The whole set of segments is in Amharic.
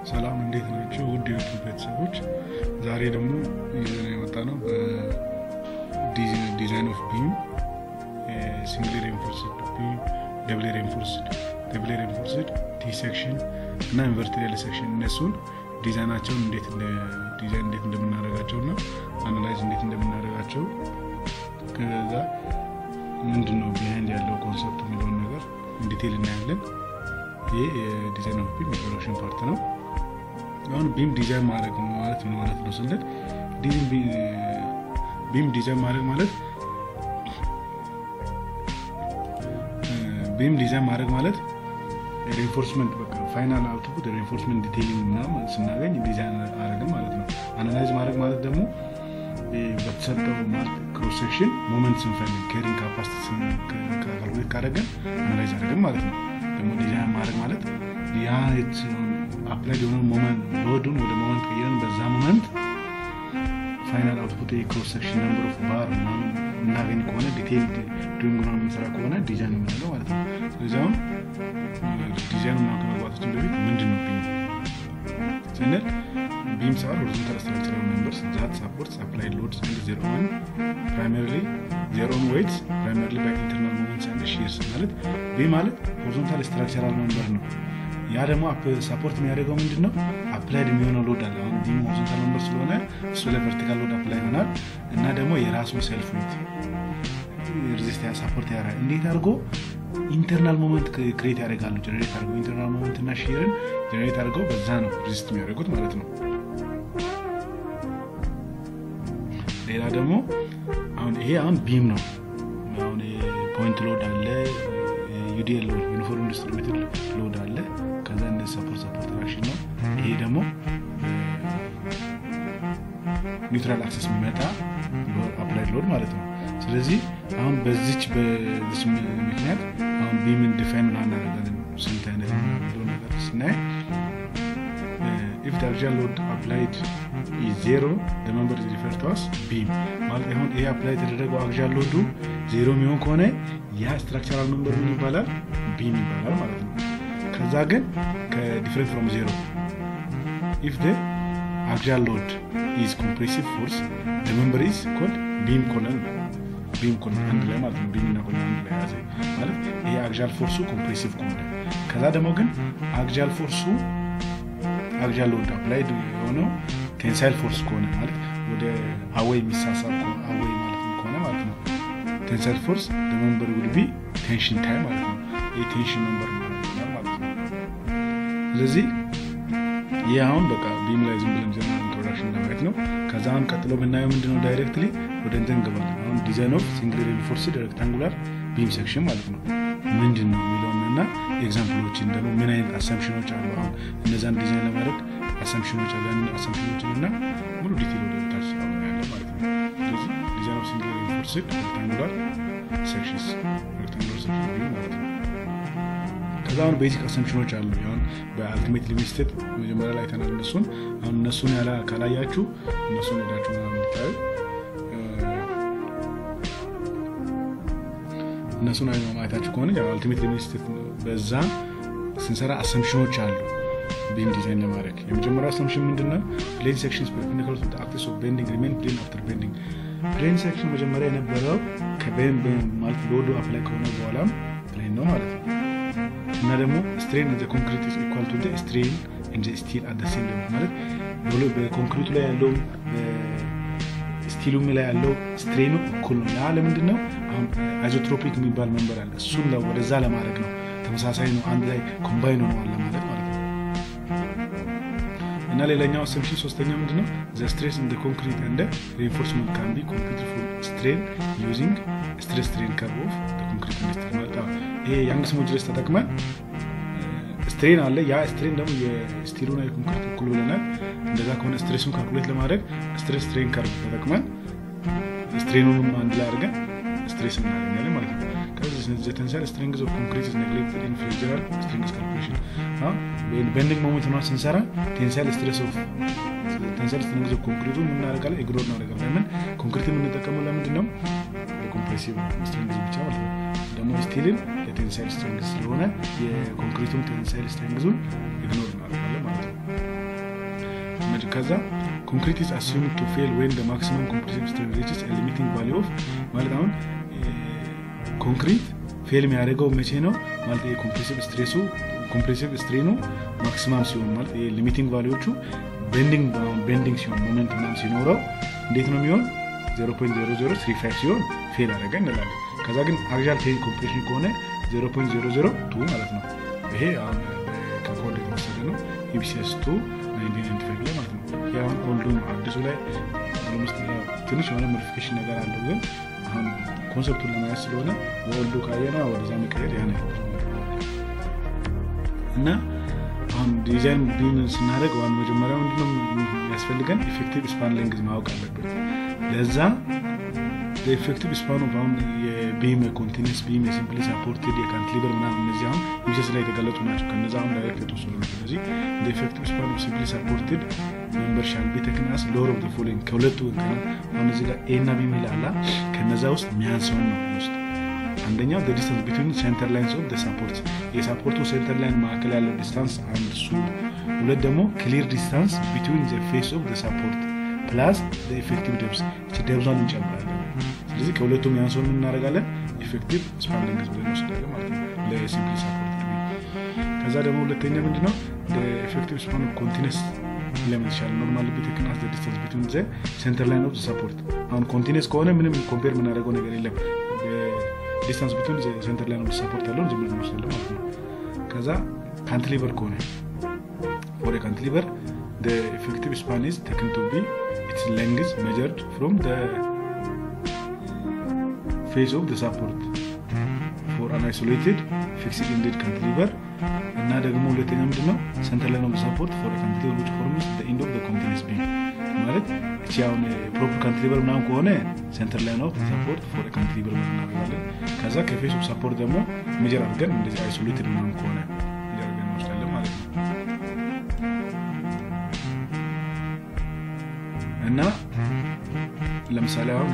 ሰላም እንዴት ናቸው? ውድ የዩቱብ ቤተሰቦች፣ ዛሬ ደግሞ ይዘን የመጣ ነው ዲዛይን ኦፍ ቢም ሲንግል ሬንፎርስድ ቢም፣ ደብል ሬንፎርስድ፣ ደብል ሬንፎርስድ ቲ ሴክሽን እና ኢንቨርትድ ሴክሽን እነሱን ዲዛይናቸውን እንዴት ዲዛይን እንዴት እንደምናደርጋቸው እና አናላይዝ እንዴት እንደምናደርጋቸው ከዛ ምንድን ነው ቢሃይንድ ያለው ኮንሰፕት የሚለውን ነገር ኢንዲቴል እናያለን። ይህ የዲዛይን ኦፍ ቢም የፕሮዳክሽን ፓርት ነው። አሁን ቢም ዲዛይን ማድረግ ማለት ምን ማለት ነው ስንል ቢም ዲዛይን ማድረግ ማለት ቢም ዲዛይን ማድረግ ማለት ሪንፎርስመንት በቃ ፋይናል አውትፑት ሪንፎርስመንት ዲቴይሊንግ ምናምን ስናገኝ ዲዛይን አደረግን ማለት ነው። አናላይዝ ማድረግ ማለት ደግሞ በተሰጠው ክሮስ ሴክሽን ሞመንት ስንፈልግ ኬሪንግ ካፓሲቲ ካልኩሌት ካደረገን አናላይዝ አደረግን ማለት ነው። ደግሞ ዲዛይን ማድረግ ማለት ያ አፕላይድ የሆነ ሞመንት ሎዱን ወደ ሞመንት ቀይረን በዛ ሞመንት ፋይናል አውትፑት የክሮስ ሴክሽን ነምበር ኦፍ ባር ምናምን እናገኝ ከሆነ ዲቴይል ዱንግ ነው የምንሰራ ከሆነ ዲዛይን የምንለው ማለት ነው። ስለዚህ አሁን ዲዛይኑ ከመግባታችን በፊት ምንድን ነው ቢም ስንል ቢምስ አር ሆሪዞንታል ስትራክቸራል ሜምበርስ ዛት ሳፖርትስ አፕላይድ ሎድስ ኤንድ ዜር ኦን ፕራይመሪሊ ዜር ኦን ዌይትስ ፕራይመሪሊ ባይ ኢንተርናል ሞመንትስ ኤንድ ሺርስ ማለት ቢም ማለት ሆሪዞንታል ስትራክቸራል ሜምበር ነው። ያ ደግሞ ሳፖርት የሚያደርገው ምንድን ነው? አፕላይድ የሚሆነው ሎድ አለ። አሁን ቢም ሆሪዞንታል ሜምበር ስለሆነ እሱ ላይ ቨርቲካል ሎድ አፕላይ ይሆናል እና ደግሞ የራሱ ሰልፍ ዌት ሬዚስት ሳፖርት ያደርጋል። እንዴት አድርጎ ኢንተርናል ሞመንት ክሬት ያደርጋሉ። ጀነሬት አድርገው ኢንተርናል ሞመንት እና ሺርን ጀነሬት አድርገው በዛ ነው ሬዚስት የሚያደርጉት ማለት ነው። ሌላ ደግሞ አሁን ይሄ አሁን ቢም ነው። አሁን ፖይንት ሎድ አለ፣ ዩዲኤል ሎድ ዩኒፎርም ዲስትሪቢዩትድ ሎድ አለ። ከዛ እንደ ሰፖርት ሰፖርት ራሽን ነው። ይሄ ደግሞ ኒውትራል አክሰስ የሚመጣ አፕላይድ ሎድ ማለት ነው። ስለዚህ አሁን በዚች በዚች ምክንያት አሁን ቢምን ዲፋይን እናደርጋለን። ስንት አይነት የሚለው ነገር ስናይ ኢፍ ዳርጃ ሎድ አፕላይድ ዜሮ ለመንበር ሪፈር ተዋስ ቢም ማለት አሁን ይሄ አፕላይ የተደረገው አግዣ ሎዱ ዜሮ የሚሆን ከሆነ ያ ስትራክቸራል መንበር ምን ይባላል? ቢም ይባላል ማለት ነው። ከዛ ግን ከዲፍረንት ፍሮም ዜሮ ኢፍ ደ አግዣል ሎድ ኢዝ ኮምፕሬሲቭ ፎርስ መንበር ኢዝ ኮልድ ቢም ኮለን ቢም ኮለን አንድ ላይ ማለት ነው። ቢም እና ኮለን አንድ ላይ ያዘ ማለት ይሄ አግዣል ፎርሱ ኮምፕሬሲቭ ከሆነ ከዛ ደግሞ ግን አግዣል ፎርሱ አግዣል ሎድ አፕላይድ የሆነው ቴንሳይል ፎርስ ከሆነ ማለት ወደ አወይ የሚሳሳብ አወይ ማለት ከሆነ ማለት ነው። ቴንሳይል ፎርስ ለመንበር ውድ ቢ ቴንሽን ታይም ማለት ነው። ይህ ቴንሽን መንበር ማለት ነው። ስለዚህ ይህ አሁን በቃ ቢም ላይ ዝም ብለን ጀነራል ኢንትሮዳክሽን ለማየት ነው። ከዛ አሁን ቀጥሎ የምናየው ምንድነው ዳይሬክትሊ ወደ እንትን እንገባለን። አሁን ዲዛይን ኦፍ ሲንግል ሬንፎርስድ ሬክታንጉላር ቢም ሴክሽን ማለት ነው ምንድን ነው የሚለውን እና ኤግዛምፕሎችን ደግሞ ምን አይነት አሰምሽኖች አሉ። አሁን እነዛን ዲዛይን ለማድረግ አሰምሽኖች አሉ። ያንን አሰምሽኖችን እና ሙሉ ዲቴል ወደ ታች ያለ ማለት ነው። ስለዚህ ዲዛይን ኦፍ ሲንግል ሬንፎርስድ ሬክታንጉላር ሴክሽንስ ሬክታንጉላር ሴክሽን ቢም ማለት ነው። ከዛ አሁን ቤዚክ አሰምሽኖች አሉ። አሁን በአልቲሜት ሊሚትድ መጀመሪያ ላይ ተናል እነሱን አሁን እነሱን ያላ ካላያችሁ እነሱን ሄዳችሁ ምናምን እንድታዩ እነሱን ማየታችሁ ከሆነ አልቲሜት ሊሚትድ በዛ ስንሰራ አሰምሽኖች አሉ። ቢም ዲዛይን ለማድረግ የመጀመሪያው አሰምሽን ምንድነው? ፕሌን ሴክሽን ፐርፔንዲኩላር ቱ አክሲስ ኦፍ ቤንዲንግ ሪሜን ፕሌን አፍተር ቤንዲንግ። ፕሌን ሴክሽን መጀመሪያ የነበረው ከቤን ማለት ሎዱ አፕላይ ከሆነ በኋላም ፕሌን ነው ማለት ነው። እና ደግሞ ስትሬን ዘ ኮንክሪት ኢዝ ኢኳል ቱ ስትሬን እንደ ስቲል አት ሴም ሌቭል ማለት በኮንክሪቱ ላይ ያለው ስቲሉም ላይ ያለው ስትሬኑ እኩል ነው። ያ ለምንድን ነው? አሁን አይዞትሮፒክ የሚባል መንበር አለ። እሱን ወደዛ ለማድረግ ነው። ተመሳሳይ ነው። አንድ ላይ ኮምባይን ሆነዋል ለማለት ማለት ነው። እና ሌላኛው አሰምሽን ሶስተኛ ምንድነው? ዘ ስትሬስ እንደ ኮንክሪት እንደ ሪንፎርስመንት ካን ቢ ኮምፒውትድ ፎር ስትሬን ዩዚንግ ስትሬስ ስትሬን ከርቭ ኦፍ ኮንክሪት ኢንዱስትሪ ማለት ይሄ ያንግስ ሞጁለስ ተጠቅመን ስትሬን አለ። ያ ስትሬን ደግሞ የስቲሉና የኮንክሪት እኩል ብለናል። እንደዛ ከሆነ ስትሬሱን ካልኩሌት ለማድረግ ስትሬስ ስትሬን ከርቭ ተጠቅመን ስትሬኑንም አንድ ላይ አድርገን ስትሬስ እናገኛለን ማለት ነው። ተንሳይል ስትሪንግዝ ኦፍ ኮንክሪት ኔግሌክትድ ኢን ፍሌክቸራል ስትሪንግስ ካልኩሌሽን ቤንዲንግ ሞመንት ሆኗ ስንሰራ ቴንሳይል ስትሬስ ኦፍ ቴንሳይል ስትሪንግዝ ኦፍ ኮንክሪቱ የምናደርጋለን ኢግኖር እናደርጋለን። ለምን ኮንክሪት የምንጠቀመው ለምንድን ነው? በኮምፕሬሲቭ ስትሪንግዝ ብቻ ማለት ነው። ደግሞ ስቲልን ለቴንሳይል ስትሪንግዝ ስለሆነ የኮንክሪቱን ቴንሳይል ስትሪንግዙን ኢግኖር እናደርጋለን ማለት ነው። ከዛ ኮንክሪት ኢዝ አሱምድ ቱ ፌል ዌን ደ ማክሲመም ኮምፕሬሲቭ ስትሬን ሪችስ ሊሚቲንግ ቫሊዩ ኦፍ ማለት አሁን ኮንክሪት ፌል የሚያደርገው መቼ ነው ማለት የኮምፕሬሲቭ ስትሬሱ ኮምፕሬሲቭ ስትሬኑ ማክሲማም ሲሆን ማለት ሊሚቲንግ ቫሊዎቹ ቤንዲንግ ቤንዲንግ ሲሆን ሞመንት ምናምን ሲኖረው እንዴት ነው የሚሆን 0.0035 ሲሆን ፌል አደረገ እንላለን ከዛ ግን አክዣል ቴን ኮምፕሬሽን ከሆነ 0.002 ማለት ነው ይሄ አሁን ከኮድ የተወሰደ ነው ኢቢሲኤስ 2 1995 ላይ ማለት ነው ያሁን ኦልዱ አዲሱ ላይ ትንሽ የሆነ ሞዲፊኬሽን ነገር አለው ግን አሁን ኮንሰፕቱን ለማየት ስለሆነ በኦልዱ ካየና ወደዛ መቀየር ያ እና አሁን ዲዛይን ቢም ስናደርግ ዋን መጀመሪያ ምንድነው የሚያስፈልገን ኢፌክቲቭ ስፓን ሌንግዝ ማወቅ አለብን ለዛ ኢፌክቲቭ ስፓኑ አሁን የቢም የኮንቲኒስ ቢም የሲምፕሊ ሳፖርትድ የካንትሊበር ምናምን እነዚህ አሁን ዩሴስ ላይ የተገለጹ ናቸው ከነዚ አሁን ዳይሬክት የተወሰዱ ናቸው ስለዚህ ኢፌክቲቭ ስፓኑ ሲምፕሊ ሳፖርትድ ሜምበር ሻል ቢ ተክናስ ሎር ኦፍ ፎሎዊንግ ከሁለቱ አሁን እዚህ ጋር ኤ እና ቢ ሚላላ ከነዛ ውስጥ የሚያንሰውን ነው ውስጥ አንደኛው ዲስታንስ ቢትዊን ሴንተር ላይንስ ኦፍ ሳፖርት የሳፖርቱ ሴንተር ላይን መካከል ያለው ዲስታንስ አንድ እሱ ሁለት ደግሞ ክሊር ዲስታንስ ቢትዊን ፌስ ኦፍ ሳፖርት ፕላስ ኢፌክቲቭ ደብስ እቺ ደብዟን እንጨምራለን ስለዚህ ከሁለቱም ያንሰውን እናደርጋለን ኢፌክቲቭ ስፓንዲንግስ ብለን ወስዳለን ማለት ነው ለሲምፕሊ ሳፖርት ከዛ ደግሞ ሁለተኛ ምንድነው ኢፌክቲቭ ስፓን ኮንቲነስ ለምን ይሻል ኖርማል ቢቴክናስ ዲስታንስ ቢትዊን ዘ ሴንተር ላይን ኦፍ ሳፖርት አሁን ኮንቲነስ ከሆነ ምንም ኮምፔር የምናደርገው ነገር የለም ዲስታንስ ብትሆን ሴንተር ላይ ነው ሰፖርት ያለውን ዝም ብለን እንወስዳለን ማለት ነው ከዛ ካንትሊቨር ከሆነ ፎር ካንትሊቨር ኢፌክቲቭ ስፓን ኢዝ ተክን ቱ ቢ ኢትስ ሌንግዝ ሜጀርድ ፍሮም ፌዝ ኦፍ ሳፖርት ፎር አን አይሶሌትድ ፊክስድ ኢንድድ ካንትሊቨር እና ደግሞ ሁለተኛ ምንድነው ሴንተር ላይ ነው ሰፖርት ፎር ካንትሊቨር ዊች ፎርምስ ኢንድ ኦፍ ኮንቲኒስ ቢም ማለት እቺ አሁን ፕሮፐር ካንትሊቨር ምናምን ከሆነ ሴንተር ላይ ነው ሰፖርት ፎር ካንትሊቨር እናደርጋለን ከዛ ከፌስ ኦፍ ሰፖርት ደግሞ ሜጀር አድርገን እንደዚህ አይሶሌትድ ምናምን ከሆነ ሜጀር አድርገን እንወስዳለን ማለት ነው እና ለምሳሌ አሁን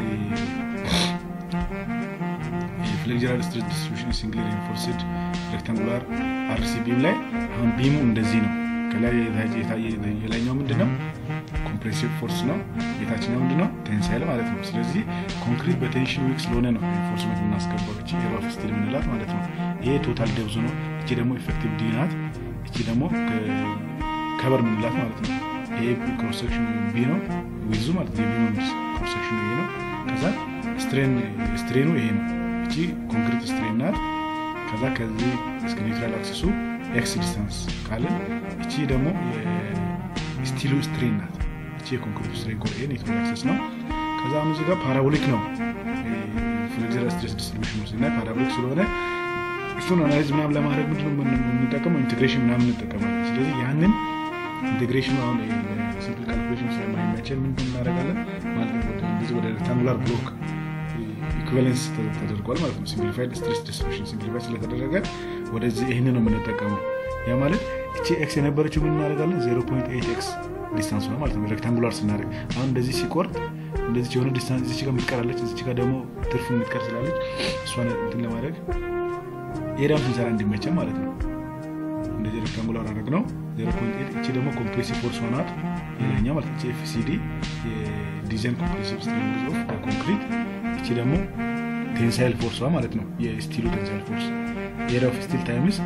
ፍሌክጀራል ስትሬስ ዲስትሪቢሽን ሲንግል ሪንፎርስድ ሬክታንጉላር አርሲ ቢም ላይ አሁን ቢሙ እንደዚህ ነው ከላይ የላይኛው ምንድነው ኮምፕሬሲቭ ፎርስ ነው የታችኛው ምንድነው ቴንሳይል ማለት ነው ስለዚህ ኮንክሪት በቴንሽን ዊክ ስለሆነ ነው ኢንፎርስመንት የምናስገባው እቺ ኤሮፍ ስቲል የምንላት ማለት ነው ይሄ ቶታል ደብዙ ነው እቺ ደግሞ ኢፌክቲቭ ዲ ናት እቺ ደግሞ ከበር ምንላት ማለት ነው ይሄ ክሮሴክሽን ቢ ነው ዊዙ ማለት ነው የቢሙ ክሮሴክሽኑ ይሄ ነው ከዛ ስትሬኑ ይሄ ነው እቺ ኮንክሪት ስትሬን ናት ከዛ ከዚህ እስከ ኒውትራል አክሲሱ ኤክስ ዲስታንስ ካልን እቺ ደግሞ ስቲሉ ስትሬን ናት እቺ የኮንክሪት ስትሬን ኮ ኒውትራል አክሲስ ነው ከዛ አሁን እዚህ ጋር ፓራቦሊክ ነው ፍሌክዘር ስትሬስ ዲስትሪቢሽን ውስጥ እና ፓራቦሊክ ስለሆነ እሱን አናሊዝ ምናምን ለማድረግ ምንድን የምንጠቀመው ኢንቴግሬሽን ምናምን እንጠቀማለን ስለዚህ ያንን ኢንቴግሬሽኑ አሁን ሲምፕል ካልኩሌሽን ስለማይመቸን ምንድን እናደርጋለን ማለት ነው ወደ ሬክታንጉላር ብሎክ ኢኩቫለንስ ተደርጓል ማለት ነው ሲምፕሊፋይድ ስትሬስ ዲስትሪቢሽን ሲምፕሊፋይ ስለተደረገ ወደዚህ ይህን ነው የምንጠቀመው ያ ማለት እቺ ኤክስ የነበረችው ምን እናደርጋለን 0.8 ኤክስ ዲስታንስ ነው ማለት ነው ሬክታንጉላር ስናደርግ አሁን እንደዚህ ሲቆርጥ እንደዚህ የሆነ ዲስታንስ እዚች ጋር የምትቀራለች እዚች ጋር ደግሞ ትርፍ የምትቀር ስላለች እሷን እንትን ለማድረግ ኤሪያም ስንሰራ እንዲመቸን ማለት ነው እንደዚህ ሬክታንጉላር አድረግ ነው 0.8 እቺ ደግሞ ኮምፕሬሲቭ ፎርስ ሆናት ሌላኛ ማለት እቺ ኤፍሲዲ የዲዛይን ኮምፕሬሲቭ ስትሪንግዝ ኦፍ ኮንክሪት እቺ ደግሞ ቴንሳይል ፎርሷ ማለት ነው የስቲሉ ቴንሳይል ፎርስ ኤሪያ ኦፍ ስቲል ታይምስ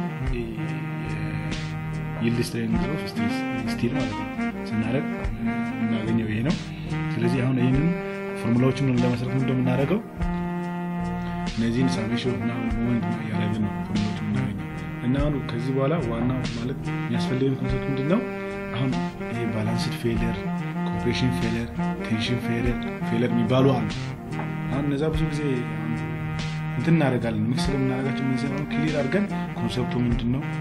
ይልድ ስትሬንግዝ ኦፍ ስቲል ማለት ነው ስናደረግ የምናገኘው ይሄ ነው ስለዚህ አሁን ይህንን ፎርሙላዎችን ለመስረት እንደምናደረገው እነዚህን ሳሜሽን ምናምን ሞመንት እያደረግን ነው ፎርሙላዎችን የምናገኘው እና አሁን ከዚህ በኋላ ዋናው ማለት የሚያስፈልገን ኮንሰፕት ምንድን ነው አሁን ይሄ ባላንስድ ፌለር ኮምፕሬሽን ፌለር ቴንሽን ፌለር ፌለር የሚባሉ አሉ አሁን እነዛ ብዙ ጊዜ እንትን እናደርጋለን ሚክስ ስለምናደርጋቸው እነዚህ አሁን ክሊር አድርገን ኮንሰፕቱ ምንድን ነው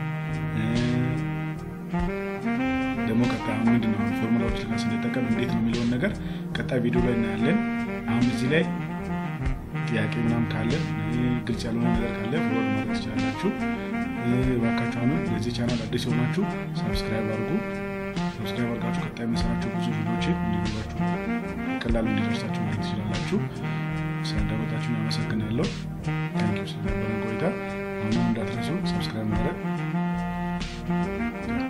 ደግሞ ቀጣይ አሁን ምንድን ነው ፎርሙላዎች ላ ስንጠቀም እንዴት ነው የሚለውን ነገር ቀጣይ ቪዲዮ ላይ እናያለን አሁን እዚህ ላይ ጥያቄ ምናምን ካለ ግልጽ ያልሆነ ነገር ካለ ፎሎ ማድረግ ትችላላችሁ ባካችሁ አሁን ለዚህ ቻናል አዲስ የሆናችሁ ሰብስክራይብ አድርጉ ሰብስክራይብ አድርጋችሁ ቀጣይ የምሰራቸው ብዙ ቪዲዮችን እንዲኖራችሁ ቀላሉ እንዲደርሳችሁ ማድረግ ትችላላችሁ ስላዳመጣችሁን አመሰግናለሁ ታንኪዩ ስለነበረን ቆይታ አሁንም እንዳትረሱ ሰብስክራይብ ማድረግ